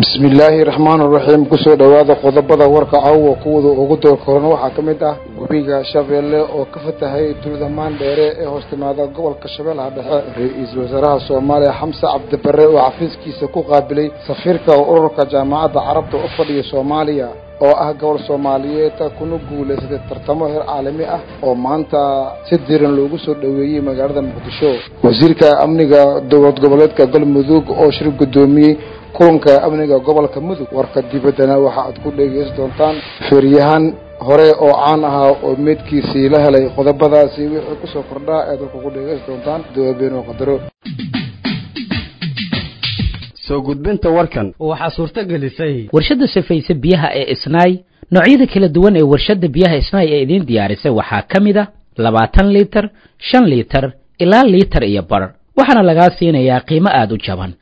bismi illaahi raxmaan raxiim kusoo dhowaada qodobada warka caawa kuwada ugu doorka horena waxaa ka mid ah webiga shabeelle oo ka fatahay tuulada maandheere ee hoos timaada gobolka shabeellaha dhexe ra-iisul wasaaraha soomaaliya xamse cabdibare oo xafiiskiisa ku qaabilay safiirka ururka jaamacadda carabta u fadhiya soomaaliya oo ah gobol soomaaliyeed kuna guulaysatay tartamo heer caalami ah oo maanta si diiran loogu soo dhoweeyey magaalada muqdisho wasiirka amniga dowlad goboleedka galmudug oo shir guddoomiyey kulanka amniga gobolka mudug warka dibaddana waxa aad ku dhegaysan doontaan feeryahan hore oo caan ahaa oo meydkiisii la helay qodobadaasi wixii kusoo kordhaa ead warka ku dhegaysan doontaan dawaabeenoo qadaro soo gudbinta warkan waxaa suurto gelisay warshadda safayse biyaha ee isnaay noocyada kala duwan ee warshadda biyaha isnaay ee idiin diyaarisay waxaa ka mid a labaatan liitar shan liitar ilaa liitar iyo bar waxaana lagaa siinayaa qiimo aada u jaban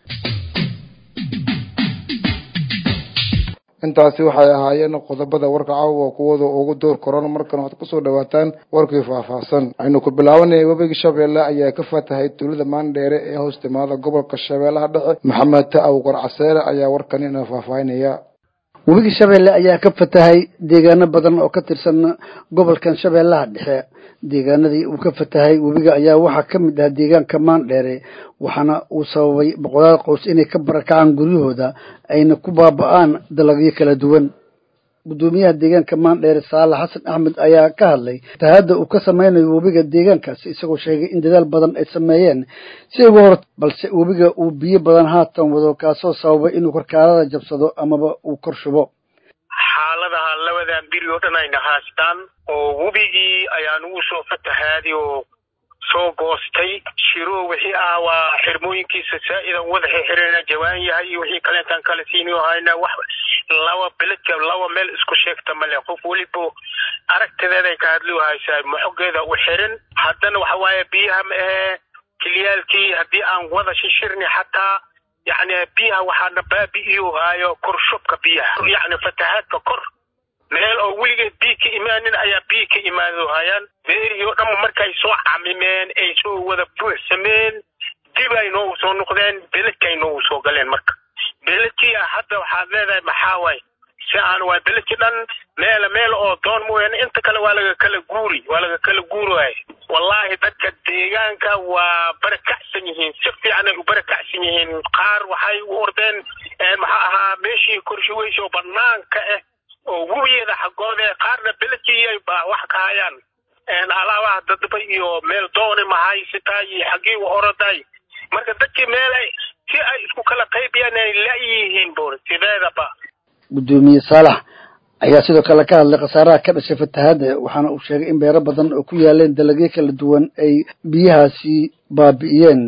intaasi waxay ahaayeen qodobada warka caawa kuwada ugu door korona markan waxaad kusoo dhawaataan warkii faahfaahsan aynu ku bilaabanaya webiga shabeelle ayaa ka fatahay tuulada maandheere ee hoos timaada gobolka shabeellaha dhexe maxamed ta'aw qarcaseere ayaa warkan ina faahfaahinaya webiga shabeelle ayaa ka fatahay deegaano badan oo ka tirsan gobolkan shabeellaha dhexe deegaanadii uu ka fatahay webiga ayaa waxaa ka mid ah deegaanka maandheere waxaana uu sababay boqolaal qoys inay ka barakacaan guryahooda ayna ku baaba'aan dalagyo kala duwan guddoomiyaha deegaanka maandheere saalax xasan axmed ayaa ka hadlay fatahaadda uu ka sameynayo webiga deegaankaasi isagoo sheegay in dadaal badan ay sameeyeen si uga hor balse webiga uu biyo badan haatan wado kaasoo sababay inuu karkaarada jabsado amaba uu kor shubo xaaladaha labadan biri oo dhan ayna haastaan oo webigii ayaan ugu soo fatahaaday oo soo goostay shiro wixii ah waa xirmooyinkiisa saa'idan wada xirxirana jawaan yahay iyo wixii kaleentaan kala siini hayna wax laba beledka laba meel isku sheegta male qof weliba aragtideeday ka hadli haysaa maxogeeda u xirin haddana waxa waaye biyaha ma ahee kiliyaalkii haddii aan wada shishirni xataa yacni biyaha waxaana baabi'iyo haayo kor shubka biyaha yacni fatahaadka kor meel oo weligeed biyo ka imaanin ayaa biyo ka imaado hayaan beerihii oo dhan markay soo camimeen ay soo wada buuxsameen dib ay noogu soo noqdeen beledka ay noogu soo galeen marka beledkii hadda waxaad leedahay maxaa waay si aan waa beledkii dhan meel meel oo doon mooyaane inta kale waa laga kala guuri waa laga kala guuraya wallaahi dadka deegaanka waa barakacsan yihiin si fiicanay u barakacsan yihiin qaar waxay u ordeen maxaa ahaa meeshii korshuweysa oo banaanka ah oo webiyeeda xaggooda qaarna beledkii ay wax ka hayaan alaabaha dadba iyo meel dooni mahaysitaa iyo xaggii u oroday marka dadkii meel ay si ay isku kala qaybiyaan ay la-yihiin bur sideedaba guddoomiye saalax ayaa sidoo kale ka hadlay khasaaraha ka dhashay fatahaadda waxaana uu sheegay in beero badan oo ku yaaleen dalagyo kala duwan ay biyahaasi baabi'iyeen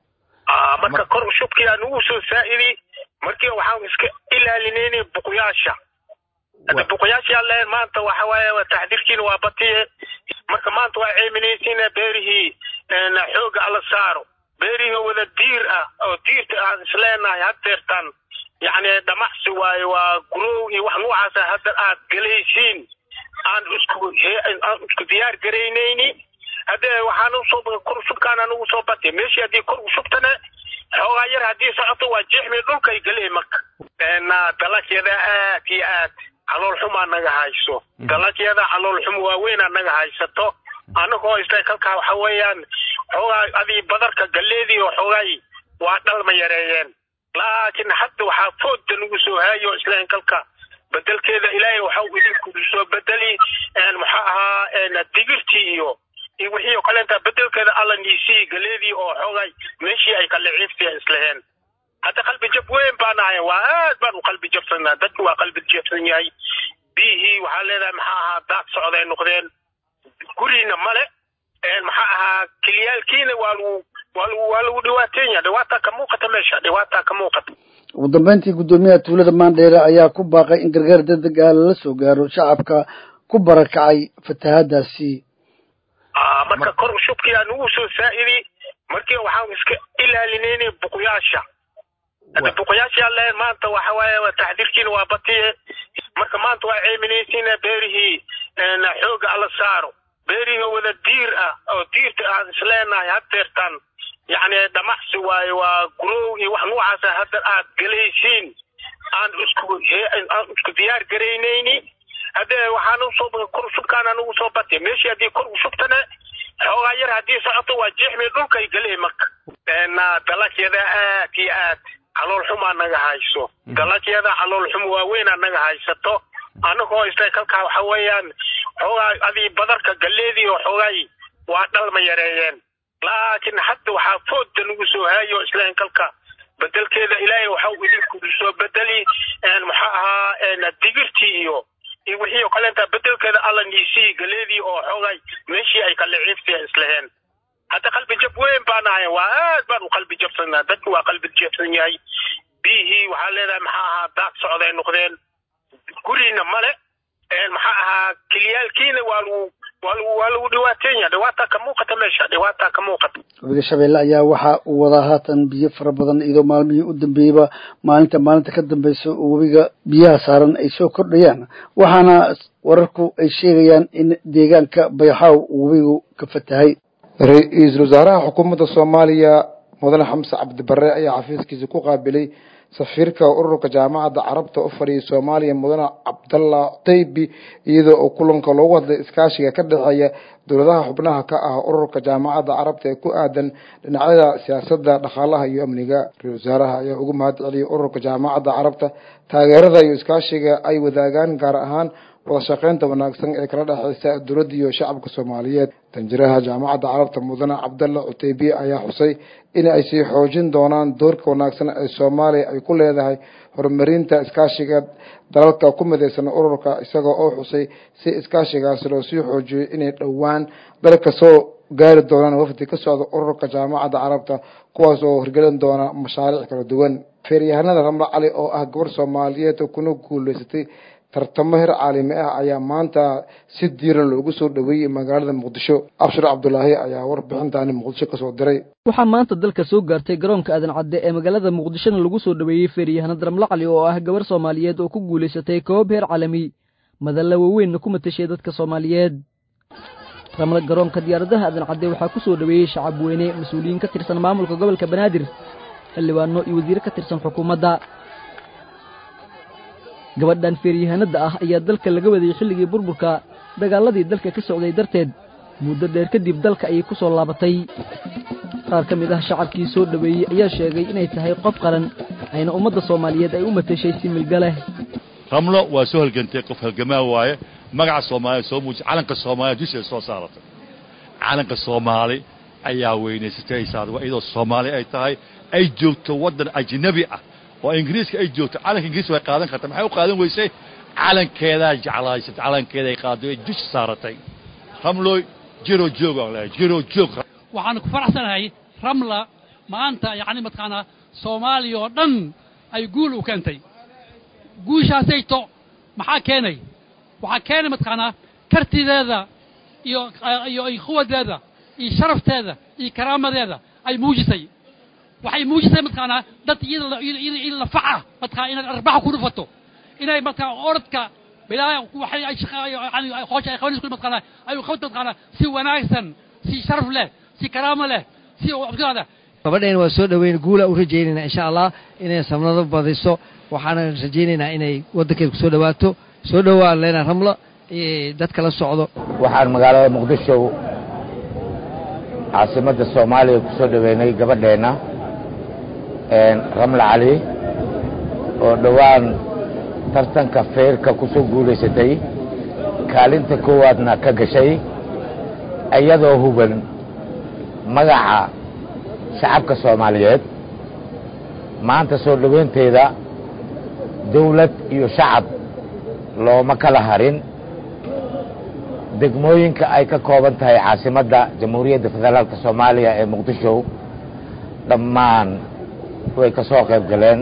marka kor shubkii aan ugu soo saa'idi markii waxaan iska ilaalinayna buqyaasha hadda buqyaasha alle maanta waxa waaye taxdiirkiina waa batiye marka maanta waa ceeminaysiina beerihii xooga alla saaro beerihii wada diir ah oo diirta aan isleenahay haddeertaan yacni dhamacsi waaye waa gurow iyo wax noocaasa hadda aad galaysiin aan isku aan isku diyaar garaynayni haddee waxaan usoo kor shubkaan aan ugu soo batay meeshii haddii kor u shubtana xoogaa yar haddii socoto waa jeexmay dhulka ay galay marka dalagyada aad iyo aad calool xumaa naga hayso dalagyada calool xum waaweynaa naga haysato anagoo isla kalkaa waxa weeyaan xoogaa adii badarka galleedii oo xoogaay waa dhalma yareeyeen laakiin hadda waxaa fooda nagu soo haayo isla kalka bedelkeeda ilaahay waxau idinku soo bedeli maxaa ahaa digirtii iyo iyo wixii oo kaleenta bedelkeeda alla niisii galeedii oo xoogay meeshii ay kala ciiftiya islaheen hadda qalbi jab weyn baan ahay waa aad baan u qalbi jabsanaa dadku waa qalbi jabsan yahay biyihii waxaa leedahay maxaa ahaa daad socday noqdeen guriina male maxaa ahaa kiliyaalkiina waa lagu waa lagu waa lagu dhibaateenya dhibaataa ka muuqata meesha dhibaataa ka muuqata ugu dambeyntii guddoomiyaha tuulada maandheere ayaa ku baaqay in gargaar degdeg ah lala soo gaaro shacabka ku barakacay fatahaadaasi marka kor shubkii aan ugu soo saa'idi markii waxaan iska ilaalinayna buqyaasha hadda buqyaasha alle maanta waxa waaye taxdiirkiina waa batiye marka maanta waa ceeminaysiina beerihii xooga alla saaro beerihii wada diir ah oo diirta aan isleenahay haddeertaan yacni dhamacsi waaye waa gurow iyo wax noocaasa hadda aad galaysiin aan isku aan isku diyaar garaynayni haddee waxaan usoo kor shubkaan anugu soo batay meeshii haddii kor u shubtana xoogaa yar haddii socoto waa jeexmay dhulkay galee marka dalagyada aad iyo aad calool xumaa naga hayso dalagyada calool xum waaweynaa naga haysato anagoo isla kalkaa waxa weeyaan xoogaa adii badarka galeedii oo xoogaay waa dhalma yareeyeen laakiin hadda waxaa fooda nagu soo haayo islahin kalka bedelkeeda ilaahay waxa uu idinku soo bedeli maxaa ahaa digirtii iyo iyo wixii oo kaleenta bedelkeeda alla niisii galeedii oo xoogay meeshii ay kala ciiftay islaheen hadda qalbi jab weyn baan ahay waa aad baan u qalbi jabsanaa dadku waa qalbi jabsan yahay biyihii waxaa leedahay maxaa ahaa daaq socday noqdeen guriina male maxaa ahaa kiliyaalkiina waa lagu waa lagu waa lagu dhawaateen yahay dhawaataa ka muuqata meesha dhawaataa ka muuqata webiga shabeelle ayaa waxa uu wadaa haatan biyo fara badan iyadoo maalmihii u dambeeyeyba maalinta maalinta ka dambeysa oo webiga biyaha saaran ay soo kordhayaan waxaana wararku ay sheegayaan in deegaanka bayaxaaw uu webigu ka fatahay ra-iisul wasaaraha xukuumadda soomaaliya mudane xamse cabdibare ayaa xafiiskiisa ku qaabilay safiirka ururka jaamacadda carabta u fadhiyay soomaaliya mudane cabdalla taybi iyadoo uu kulanka loogu hadlay iskaashiga ka dhexeeya dowladaha xubnaha ka ah ururka jaamacadda carabta ee ku aadan dhinacyada siyaasadda dhaqaalaha iyo amniga ra-isul wasaaraha ayaa ugu mahad celiyay ururka jaamacadda carabta taageerada iyo iskaashiga ay wadaagaan gaar ahaan wada shaqeynta wanaagsan ee kala dhexeysa dowladda iyo shacabka soomaaliyeed danjiraha jaamacadda carabta mudane cabdalla cuteybiye ayaa xusay in ay sii xoojin doonaan doorka wanaagsan ee soomaaliya ay ku leedahay horumarinta iskaashiga dalalka ku mideysan ururka isagoo oo xusay si iskaashigaasi loo sii xoojiyo inay dhowaan dalka soo gaari doonaan wafdi ka socda ururka jaamacadda carabta kuwaas oo hirgelin doona mashaariic kala duwan feeryahanada ramle cali oo ah gabar soomaaliyeed oo kuna guuleysatay tartamo heer caalami ah ayaa maanta si diiran loogu soo dhaweeyey magaalada muqdisho abshir cabdulaahi ayaa warbixintaani muqdisho kasoo diray waxaa maanta dalka soo gaartay garoonka aadan cadde ee magaalada muqdishona lagu soo dhaweeyey feeryahanad ramle cali oo ah gabar soomaaliyeed oo ku guulaysatay koob heer caalami madalla waaweynna ku matashay dadka soomaaliyeed ramle garoonka diyaaradaha aadan cadde waxaa ku soo dhaweeyey shacab weyne mas-uuliyiin ka tirsan maamulka gobolka banaadir xildhibaano iyo wasiire ka tirsan xukuumadda gabadhan feeryahanadda ah ayaa dalka laga wadayey xilligii burburka dagaaladii dalka ka socday darteed muddo dheer kadib dalka ayay ku soo laabatay qaar ka mid ah shacabkii soo dhoweeyey ayaa sheegay inay tahay qof qaran ayna ummadda soomaaliyeed ay u matashay si milga leh ramlo waa soo halgantay qof halgamaa waaye magaca soomaaliya soo muuji calanka soomaaliya dusheeda soo saaratay calanka soomaali ayaa weynaysatay iyadoo soomaali ay tahay ay joogto waddan ajnabi ah oo ingiriiska ay joogto calanka ingiriis way qaadan karta maxay u qaadan weysay calankeedaa jeclaysatay calankeeday qaaday ay dusha saaratay ramlooy jiro joog aan leeyahay jiro joog waxaan ku faraxsanahay ramla maanta yacni mataqaanaa soomaaliya oo dhan ay guul u keentay guushaasayto maxaa keenay waxaa keenay mataqaanaa kartideeda iyo iyo quwadeeda iyo sharafteeda iyo karaamadeeda ay muujisay waxay muujisay mataqaanaa dad iyada iyada lafaca mataqaana inaad arbaxa ku dhufato inay mataqaana orodka bilaa waxay ay shaqa yani hoosha ay qabanayso mataqaana ay qabto mataqaana si wanaagsan si sharaf leh si karaamo leh si abdulaada gabadheen waa soo dhoweyn guula u rajaynaynaa insha allah inay samnado badiso waxaana rajaynaynaa inay waddankeeda ku soo dhowaato soo dhowaan leena ramlo dadka la socdo waxaan magaalada muqdisho caasimadda soomaaliya ku soo dhoweynay gabadheenna ramle cali oo dhowaan tartanka feerka ku soo guulaysatay kaalinta koowaadna ka gashay iyadoo huban magaca shacabka soomaaliyeed maanta soo dhoweynteeda dawlad iyo shacab looma kala harin degmooyinka ay ka kooban tahay caasimadda jamhuuriyadda federaalka soomaaliya ee muqdisho dhammaan way ka soo qayb galeen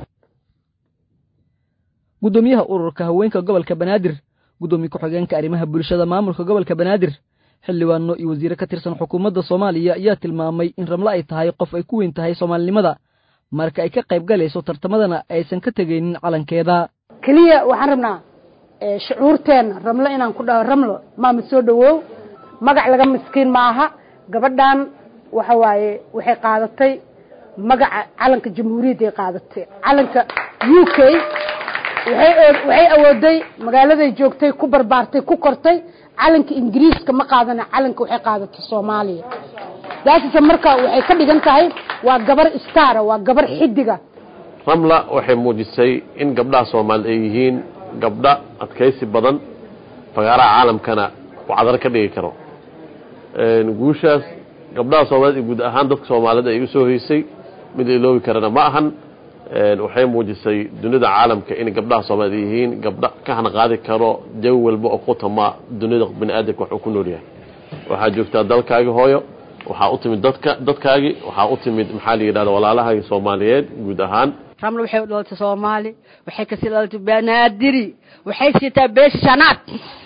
guddoomiyaha ururka haweenka gobolka banaadir guddoomiye ku-xigeenka arrimaha bulshada maamulka gobolka banaadir xildhibaano iyo wasiire ka tirsan xukuumadda soomaaliya ayaa tilmaamay in ramle ay tahay qof ay ku weyn tahay soomaalinimada marka ay ka qayb galayso tartamadana aysan ka tegaynin calankeeda keliya waxaan rabnaa shucuurteena ramlo inaan ku dhaho ramlo maama soo dhawow magac laga miskiin maaha gabadhan waxa waaye waxay qaadatay magaca calanka jamhuuriyadday qaadatay calanka u k waxay awooday magaaladay joogtay ku barbaartay ku kortay calanka ingiriiska ma qaadana calanka waxay qaadatay soomaaliya daasise marka waxay ka dhigan tahay waa gabar stara waa gabar xidiga ramla waxay muujisay in gabdhaha soomaaliyed ay yihiin gabdha adkaysi badan fagaaraha caalamkana uu cadar ka dhigi karo guushaas gabdhaha soomaaliyed iyo guud ahaan dadka soomaaliyeed ay u soo hoysay mid la iloobi karana ma ahan waxay muujisay dunida caalamka in gabdhaha soomaaliyed yihiin gabdha ka hanqaadi karo jawi walba oo ku tama dunida bini aadamka wax uu ku nool yahay waxaa joogtaa dalkaagi hooyo waxaa u timid dadka dadkaagii waxaa u timid maxaa la yidhahda walaalahagi soomaaliyeed guud ahaan ramla waxay u dhalatay soomaali waxay kasii dhalatay banaadiri waxay siitaa beesha shanaad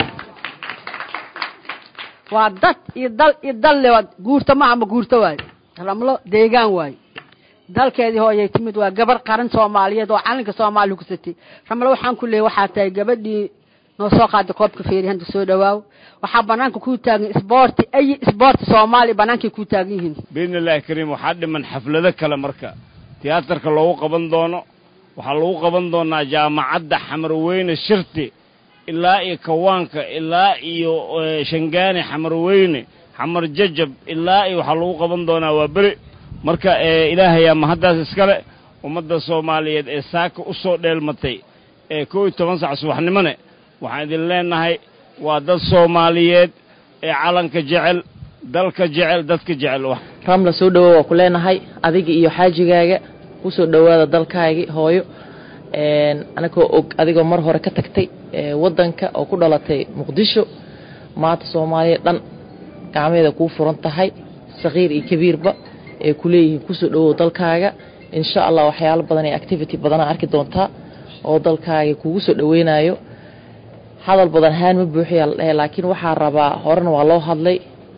waa dad iyo dal iyo dalle waa guurta maaha ma guurta waayo ramlo deegaan waayo dalkeedii hooyay timid waa gabar qaran soomaaliyeed oo calanka soomaaliya ku satay ramlo waxaan ku leeyay waxaa tahay gabadhii noo soo qaaday koobka feeri hanta soo dhawaaw waxaa banaanka ku taagan isboorti ay isboorti soomaaliya banaankay ku taagan yihiin biidni illaahi kariim waxaa dhiman xaflado kale marka tiyaatarka loogu qaban doono waxaa lagu qaban doonaa jaamacadda xamarweyne shirti ilaa iyo kawaanka ilaa iyo shangaane xamarweyne xamar jajab ilaa iyo waxaa lagu qaban doonaa waa beri marka ilaahayaa mahaddaas iskale ummadda soomaaliyeed ee saaka u soo dheelmatay ee kow iyo toban sac subaxnimone waxaan idin leenahay waa dad soomaaliyeed ee calanka jecel dalka jecel dadka jecel ramla soo dhowow waa ku leenahay adiga iyo xaajigaaga ku soo dhowaada dalkaagii hooyo anagoo og adigoo mar hore ka tagtay waddanka oo ku dhalatay muqdisho maanta soomaaliya dhan gacmeeda kuu furan tahay sakiir iyo kabiirba ee ku leeyihiin kusoo dhowow dalkaaga insha allah waxyaalo badan iyo activity badana arki doontaa oo dalkaaga kugu soo dhoweynayo hadal badan haan ma buuxiyaa la dhehe laakiin waxaa rabaa horena waa loo hadlay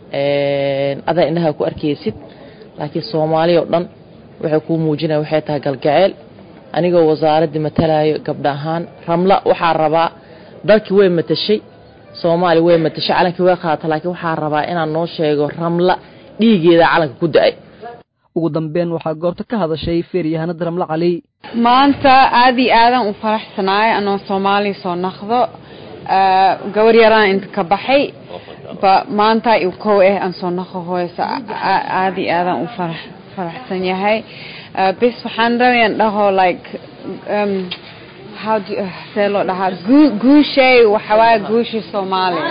adaa indhaha ku arkaysid laakiin soomaaliya oo dhan waxay kuu muujinaya waxay tahay galgaceel anigoo wasaaraddii matalayo gabdha ahaan ramla waxaa rabaa dalkii way matashay soomaaliya way matashay calankii way qaadata laakiin waxaa rabaa inaan noo sheego ramla dhiigeeda calanka ku da-ay ugu dambeyn waxaa goobta ka hadashay feeryahanada ramle cali maanta aad iyo aadan u faraxsanaay anoo soomaaliya soo naqdo gabar yaraan inta ka baxay ba maanta iu kow ah aan soo naqo hooyso aad iyo aadan u farax faraxsan yahay bis waxaan rabayan dhaho like um, how do uh, see loo dhahaa gu- guushay waxawaaye guushii soomaaliya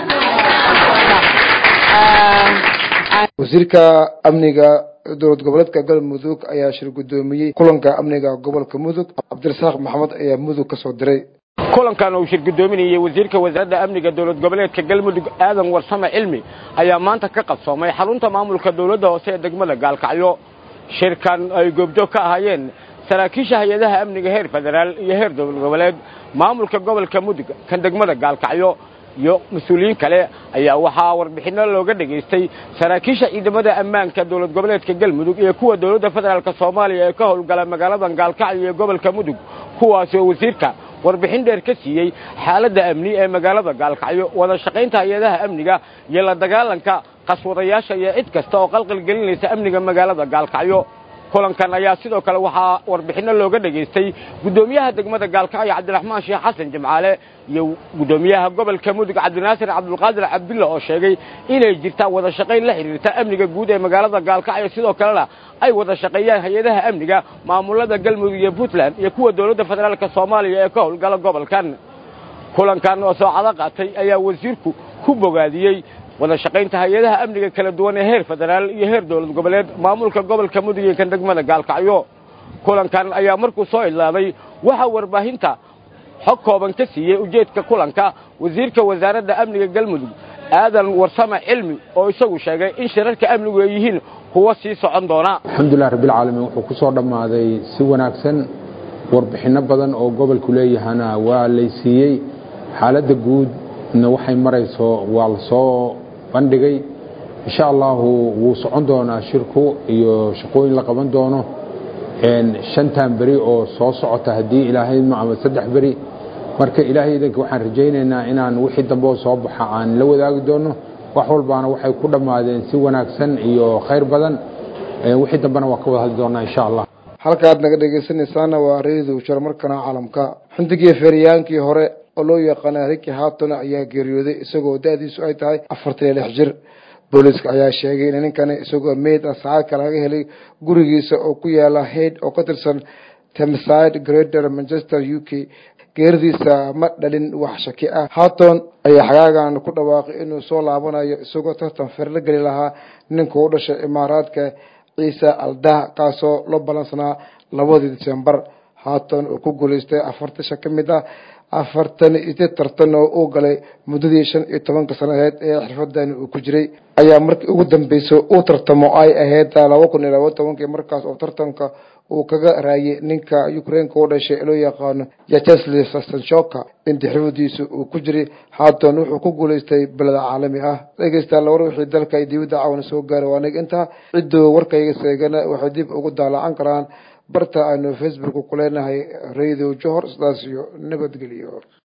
wasiirka amniga dowlad goboleedka galmudug ayaa shir guddoomiyey kulanka amniga gobolka mudug cabdirasaaq maxamed ayaa mudug ka soo diray kulankan uu shir guddoominayay wasiirka wasaaradda amniga dowlad goboleedka galmudug aadan warsame cilmi ayaa maanta ka qabsoomay xarunta maamulka dowladda hoose ee degmada gaalkacyo shirkan ay goobjoog ka ahaayeen saraakiisha hay-adaha amniga heer federaal iyo heer dowlad goboleed maamulka gobolka mudug kan degmada gaalkacyo iyo mas-uuliyiin kale ayaa waxaa warbixinno looga dhegaystay saraakiisha ciidamada ammaanka dowlad goboleedka galmudug iyo kuwa dowladda federaalk soomaaliya ee ka howlgala magaaladan gaalkacyo iyo gobolka mudug kuwaasi oo wasiirka warbixin dheer ka siiyey xaaladda amni ee magaalada gaalkacyo wada shaqaynta hay-adaha amniga iyo la dagaalanka qaswadayaasha iyo cid kasta oo qalqal gelinaysa amniga magaalada gaalkacyo kulankan ayaa sidoo kale waxaa warbixinno looga dhegaystay guddoomiyaha degmada gaalkacyo cabdiraxmaan sheekh xasan jimcaale iyo guddoomiyaha gobolka mudug cabdinaasir cabdulqaadir cabdulla oo sheegay inay jirtaa wada shaqayn la xidhiirta amniga guud ee magaalada gaalkacyo sidoo kalena ay wada shaqeeyaan hay-adaha amniga maamulada galmudug iyo puntland iyo kuwa dowladda federaalk soomaaliya ee ka howlgala gobolkan kulankan oo soocado qaatay ayaa wasiirku ku bogaadiyey wada shaqaynta hay-adaha amniga kala duwan ee heer federaal iyo heer dowlad goboleed maamulka gobolka mudug iyo kan degmada gaalkacyo kulankan ayaa markuu soo idlaaday waxaa warbaahinta xog kooban ka siiyey ujeedka kulanka wasiirka wasaaradda amniga galmudug aadan warsame cilmi oo isagu sheegay in shirarka amnigu ay yihiin kuwa sii socon doona alxamdulilah rabbilcaalamiin wuxuu ku soo dhammaaday si wanaagsan warbixinno badan oo gobolku leeyahana waa laysiiyey xaaladda guudna waxay marayso waa la soo bandhigay insha allahu wuu socon doonaa shirku iyo shaqooyin la qaban doono shantan beri oo soo socota haddii ilaahayma ama saddex beri marka ilaahay idanka waxaan rajaynaynaa inaan wixii dambe oo soo baxa aan la wadaagi doono wax walbaana waxay ku dhammaadeen si wanaagsan iyo khayr badan wixii dambena waa ka wada hadli doonaa insha allah halkaad naga dhegeysanaysaana waa reedow jar markana caalamka xindigii feeriyaankii hore oo loo yaqaana riki haton ayaa geeriyooday isagoo da-diisu ay tahay afartan iyo lix jir booliiska ayaa sheegay in ninkani isagoo meyd ah saacadka laga helay gurigiisa oo ku yaala hayd oo ka tirsan temside greater manchester u k geeridiisa ma dhalin wax shaki ah haton ayaa xagaagan ku dhawaaqay inuu soo laabanayo isagoo tartan fer la geli lahaa ninka u dhashay imaaraadka ciise aldah kaasoo loo balansanaa labadii disembar haton uu ku guuleystay afartasha ka mid ah afartan iyo tartan oo uu galay muddadii shan iyo tobanka sanadeed ee xirfadani uu ku jiray ayaa markii ugu dambeysay uu tartamo ay ahayd laba kun iyo laba tobankii markaas oo tartanka uu kaga raayay ninka ukraineka u dhashay loo yaqaano yachesli sastanshoka intii xirfadiisu uu ku jiray haatan wuxuu ku guuleystay beleda caalami ah dhegeystayaal war wixii dalka iyo dibadda caawana soo gaaray waa nig intaa ciddoo warkayga seegana waxay dib ugu daalacan karaan barta aynu facebook ku leenahay radio johor sidaas iyo nabadgelyo